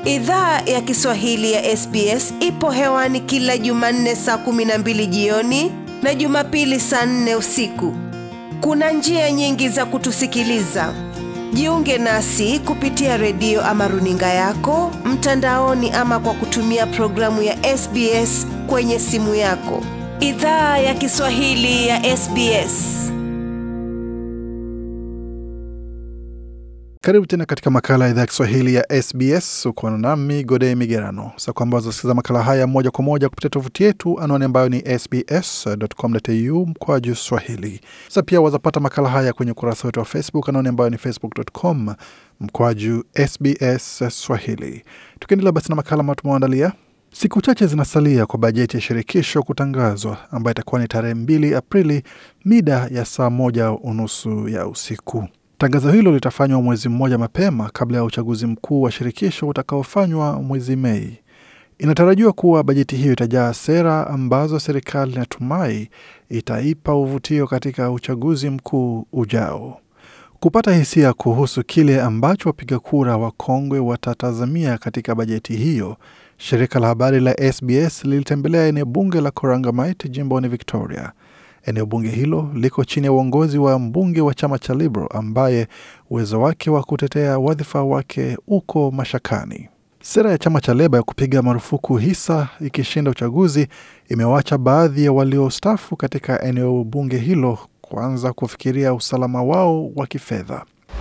Idhaa ya Kiswahili ya SBS ipo hewani kila Jumanne saa kumi na mbili jioni na Jumapili saa nne usiku. Kuna njia nyingi za kutusikiliza. Jiunge nasi kupitia redio ama runinga yako mtandaoni, ama kwa kutumia programu ya SBS kwenye simu yako. Idhaa ya Kiswahili ya SBS. Karibu tena katika makala ya idhaa ya Kiswahili ya SBS. Uko nami Gode Migerano. Sa kwamba wazasikiza makala haya moja kwa moja kupitia tovuti yetu, anwani ambayo ni sbs.com.au mkoa juu Swahili. Sa pia wazapata makala haya kwenye ukurasa wetu wa Facebook, anwani ambayo ni facebook.com mkoa juu SBS Swahili. Tukiendelea basi na makala ambayo tumewaandalia Siku chache zinasalia kwa bajeti ya shirikisho kutangazwa ambayo itakuwa ni tarehe mbili Aprili mida ya saa moja unusu ya usiku. Tangazo hilo litafanywa mwezi mmoja mapema kabla ya uchaguzi mkuu wa shirikisho utakaofanywa mwezi Mei. Inatarajiwa kuwa bajeti hiyo itajaa sera ambazo serikali inatumai itaipa uvutio katika uchaguzi mkuu ujao. Kupata hisia kuhusu kile ambacho wapiga kura wakongwe watatazamia katika bajeti hiyo, shirika la habari la SBS lilitembelea eneo bunge la Corangamite jimboni Victoria. Eneo bunge hilo liko chini ya uongozi wa mbunge wa chama cha Liberal ambaye uwezo wake wa kutetea wadhifa wake uko mashakani. Sera ya chama cha Leba ya kupiga marufuku hisa ikishinda uchaguzi imewacha baadhi ya waliostaafu katika eneo bunge hilo kuanza kufikiria usalama wao wa kifedha.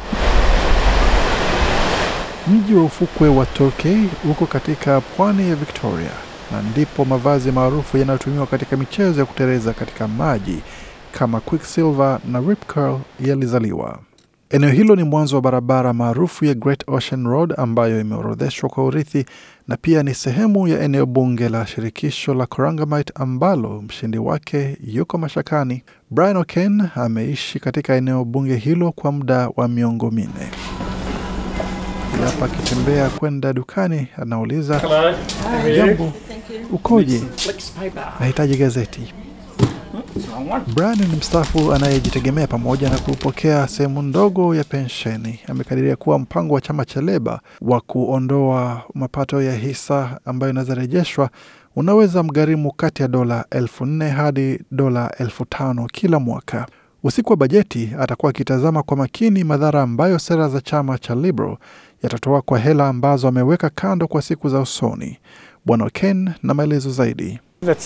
Mji wa ufukwe wa Torquay uko katika pwani ya Victoria na ndipo mavazi maarufu yanayotumiwa katika michezo ya kuteleza katika maji kama Quicksilver na Rip Curl yalizaliwa. Eneo hilo ni mwanzo wa barabara maarufu ya Great Ocean Road ambayo imeorodheshwa kwa urithi na pia ni sehemu ya eneo bunge la shirikisho la Corangamite ambalo mshindi wake yuko mashakani. Brian O'Kane ameishi katika eneo bunge hilo kwa muda wa miongo minne. Hapa akitembea kwenda dukani, anauliza jambo, ukoje? Nahitaji gazeti. Brian ni mstaafu anayejitegemea pamoja na kupokea sehemu ndogo ya pensheni. Amekadiria kuwa mpango wa chama cha Leba wa kuondoa mapato ya hisa ambayo inaweza rejeshwa unaweza mgharimu kati ya dola elfu nne hadi dola elfu tano kila mwaka. Usiku wa bajeti atakuwa akitazama kwa makini madhara ambayo sera za chama cha Liberal yatatoa kwa hela ambazo ameweka kando kwa siku za usoni. Bwana Ken na maelezo zaidi.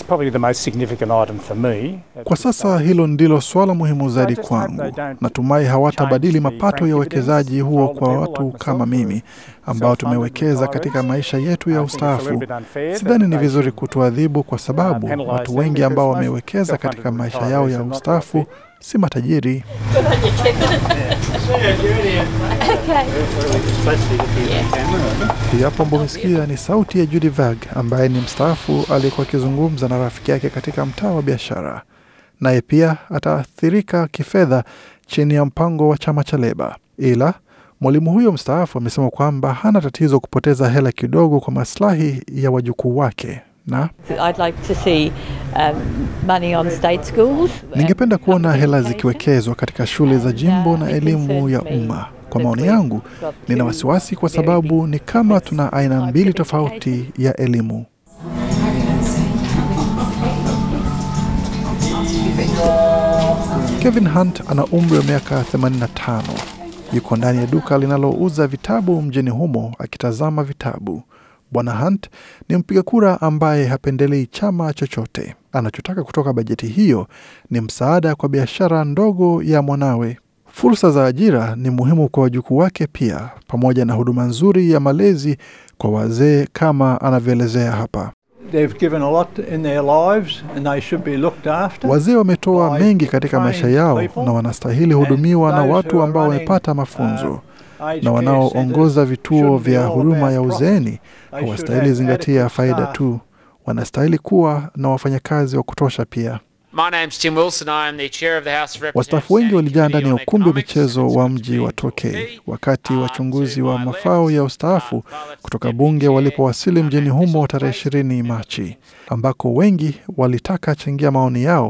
Kwa sasa hilo ndilo suala muhimu zaidi kwangu. Natumai hawatabadili mapato ya uwekezaji huo kwa watu kama mimi ambao tumewekeza katika maisha yetu ya ustaafu. Sidhani ni vizuri kutuadhibu kwa sababu watu wengi ambao wamewekeza katika maisha yao ya ustaafu si matajiri. Hii hapo ambao umesikia ni sauti ya Judy Vag ambaye ni mstaafu aliyekuwa akizungumza na rafiki yake katika mtaa wa biashara. Naye pia ataathirika kifedha chini ya mpango wa chama cha Leba, ila mwalimu huyo mstaafu amesema kwamba hana tatizo kupoteza hela kidogo kwa maslahi ya wajukuu wake na ningependa kuona hela zikiwekezwa katika shule za jimbo na elimu ya umma. Kwa maoni yangu, nina wasiwasi kwa sababu ni kama tuna aina mbili tofauti ya elimu. Kevin Hunt ana umri wa miaka 85. Yuko ndani ya duka linalouza vitabu mjini humo akitazama vitabu. Bwana Hunt ni mpiga kura ambaye hapendelei chama chochote. Anachotaka kutoka bajeti hiyo ni msaada kwa biashara ndogo ya mwanawe. Fursa za ajira ni muhimu kwa wajukuu wake pia, pamoja na huduma nzuri ya malezi kwa wazee kama anavyoelezea hapa. Wazee wametoa mengi katika maisha yao na wanastahili hudumiwa na watu ambao wamepata mafunzo na wanaoongoza vituo vya huduma ya uzeeni hawastahili zingatia faida tu, wanastahili kuwa na wafanyakazi wa kutosha pia. Wastaafu wengi walijaa ndani ya ukumbi wa michezo wa mji wa Torquay wakati wachunguzi wa mafao ya ustaafu kutoka bunge walipowasili mjini humo tarehe ishirini Machi, ambako wengi walitaka changia maoni yao.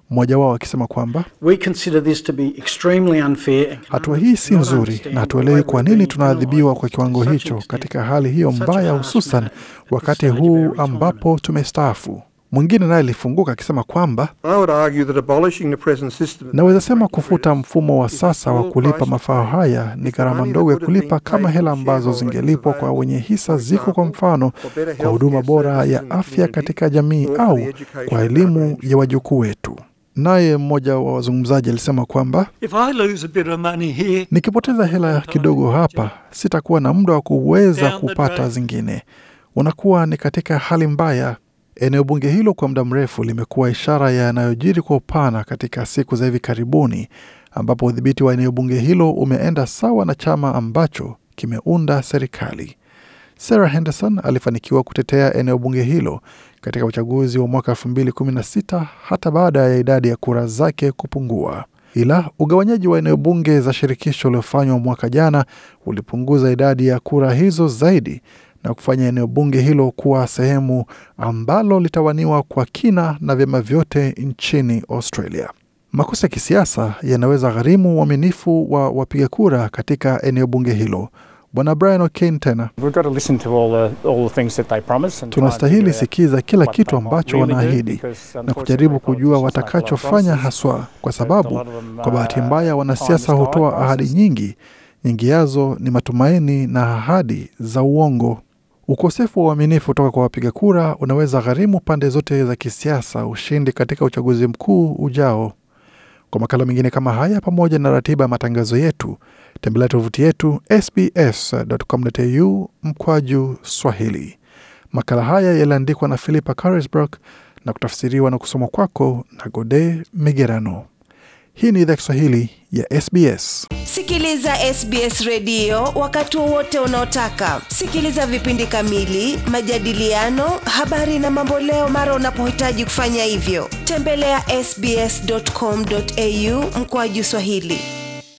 mmoja wao akisema kwamba We consider this to be extremely unfair and can hatua hii si not nzuri understand na why hatuelewi kwa we're nini being tunaadhibiwa kwa penalised kiwango to such hicho an extent katika hali hiyo in such a mbaya, harsh hususan manner at this wakati stage of huu our retirement. ambapo tumestaafu. Mwingine naye alifunguka akisema kwamba I would argue that abolishing the present system of naweza sema franking kufuta credits mfumo wa is a sasa wa small kulipa price to mafao pay. haya ni If the gharama money ndogo ya that would have kulipa been kama paid hela to the ambazo shareholder is zingelipwa kwa available, wenye hisa for ziko, kwa example, mfano for better kwa huduma healthcare bora services ya in the afya community katika jamii or for au the education kwa of our elimu grandchildren. ya wajukuu wetu. Naye mmoja wa wazungumzaji alisema kwamba If I lose a bit of money here, nikipoteza hela kidogo hapa, sitakuwa na muda wa kuweza Down the kupata drain. zingine. Unakuwa ni katika hali mbaya. Eneo bunge hilo kwa muda mrefu limekuwa ishara ya yanayojiri kwa upana katika siku za hivi karibuni, ambapo udhibiti wa eneo bunge hilo umeenda sawa na chama ambacho kimeunda serikali. Sarah Henderson alifanikiwa kutetea eneo bunge hilo katika uchaguzi wa mwaka 2016 hata baada ya idadi ya kura zake kupungua. Ila ugawanyaji wa eneo bunge za shirikisho uliofanywa mwaka jana ulipunguza idadi ya kura hizo zaidi na kufanya eneo bunge hilo kuwa sehemu ambalo litawaniwa kwa kina na vyama vyote nchini Australia. Makosa ya kisiasa yanaweza gharimu uaminifu wa wapiga kura katika eneo bunge hilo. Bwana Brian O'Kane tena We've got to listen to all the, all the things that they promise and try and tunastahili figure out sikiza kila what kitu they might ambacho really do, wanaahidi because na kujaribu unfortunately kujua politicians make a lot of watakachofanya promises, haswa, kwa but a sababu lot of them, kwa bahati uh, mbaya time wanasiasa is tight, hutoa ahadi promises nyingi, nyingi yazo ni matumaini na ahadi za uongo. Ukosefu wa uaminifu kutoka kwa wapiga kura unaweza gharimu pande zote za kisiasa ushindi katika uchaguzi mkuu ujao. Kwa makala mengine kama haya, pamoja na ratiba ya matangazo yetu, tembelea tovuti yetu sbs.com.au mkwaju Swahili. Makala haya yaliandikwa na Philippa Carisbrook na kutafsiriwa na kusomwa kwako na Gode Migerano. Hii ni idhaa Kiswahili ya SBS. Sikiliza SBS redio wakati wowote unaotaka. Sikiliza vipindi kamili, majadiliano, habari na mamboleo mara unapohitaji kufanya hivyo. Tembelea ya sbs.com.au mkoaju Swahili.